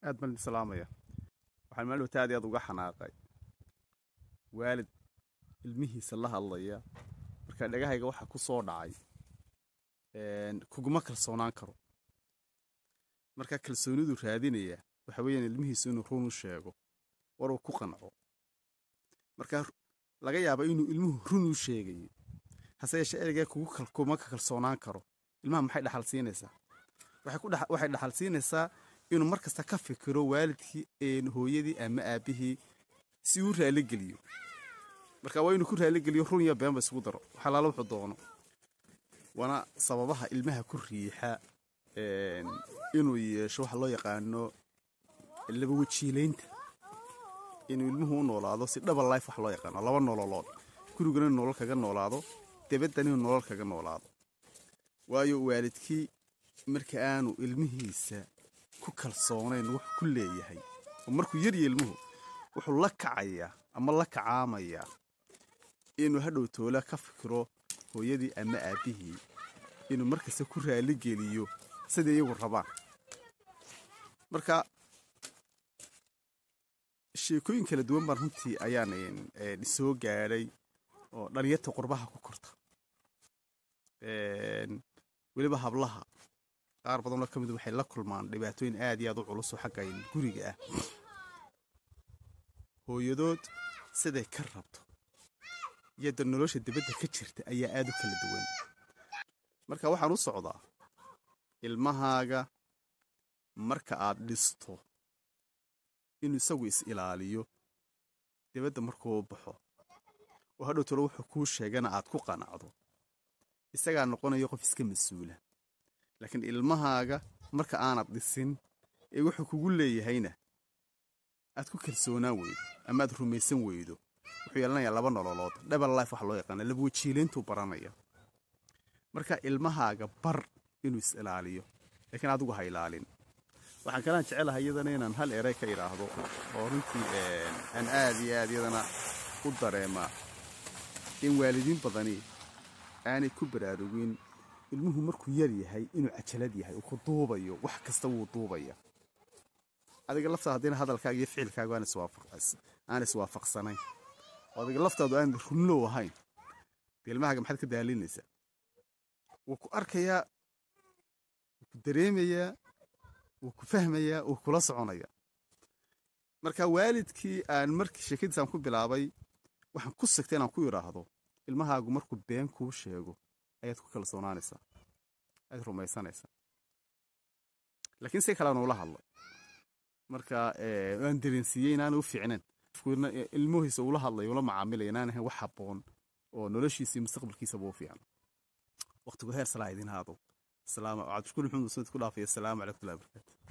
aad baan idin salaamaya waxaan maalowta aad iyo aad uga xanaaqay waalid ilmihiisa la hadlaya marka dhagahayga waxaa ku soo dhacay kuguma kalsoonaan karo marka kalsoonidu raadinaya waxa weeyaan ilmihiisu inuu run u sheego war uu ku qanco marka laga yaaba inuu ilmuhu run u sheegayo hase yeeshee ereygaa kuma ka kalsoonaan karo ilmaha maxay dhaxal siinaysaa waxay dhaxal siinaysaa inuu mar kasta ka fikiro waalidkii hooyadii ama aabbihii si uu raaligeliyo marka waa inuu ku raaligeliyo run iyo beenba isugu daro waxalaala wuxuu doono waana sababaha ilmaha ku riixa inuu yeesho waxa loo yaqaano laba wajiilaynta inuu ilmuhu u noolaado si double life wax loo yaqaano laba nololood gurigana inuu nolol kaga noolaado debaddan inuu nolol kaga noolaado waayo waalidkii marka aanu ilmihiisa ku kalsoonayn wax ku leeyahay oo markuu yarya ilmuhu wuxuu la kacayaa ama la kacaamayaa inuu hadhow toola ka fikiro hooyadii ama aabbihii inuu markasta ku raaligeliyo siday iyagu rabaan marka sheekooyin kala duwan baan runtii ayaan soo gaadhay oo dhalinyarta qurbaha ku korta weliba hablaha qaar badanoo ka mid waxay la kulmaan dhibaatooyin aad iyo aad u culusoo xagga guriga ah hooyadood siday ka rabto iyada nolosha dibadda ka jirta ayaa aad u kala duwan marka waxaan u socdaa ilmahaaga marka aad dhisto inuu isagu is ilaaliyo dibadda markuu baxo oo hadhow tolo wuxuu kuu sheegana aad ku qanacdo isagaa noqonayo qof iska mas-uula laakiin ilmahaaga marka aanad dhisin ee wuxuu kugu leeyahayna aad ku kalsoonaan weydo ama aad rumaysan weydo wuxuu yeelanayaa laba nololood double life waxa loo yaqaana laba wajiilayntuu baranaya marka ilmahaaga bar inuu is ilaaliyo laakiin adigu ha ilaalin waxaan kalaan jecelahay iyadana inaan hal erey ka idhaahdo oo runtii aan aad iyo aad iyadana u dareemaa in waalidiin badani aanay ku baraarugin ilmuhu markuu yar yahay inuu cajalad yahay uu ku duubayo wax kasta wuu duubaya adiga laftaada haddina hadalkaaga iyo ficilkaagu aan iswaafaqsanayn oo adiga laftaadu aan runlow ahayn dee ilmahaaga maxaad ka daalinaysaa wuu ku arkayaa wuu ku dareemayaa wuu ku fahmayaa wuu kula soconayaa marka waalidkii aan markii sheekadiisaan ku bilaabay waxaan ku sigtay inaan ku idhaahdo ilmahaagu markuu been kuu sheego ayaad ku kalsoonaanaysaa ayaad rumaysanaysaa laakiin si kalean ula hadlay marka waan dareensiiyey inaana u fiicnayn ilmuhiisa ula hadlay ula macaamilaya inaan ahayn wax habboon oo noloshiisa iyo mustaqbalkiisaba u fiican waqtigu heer salaa idin haado cabdishkuur maxamed musamed ku dhaafaya asalaamu calaykum watullahi barakaatu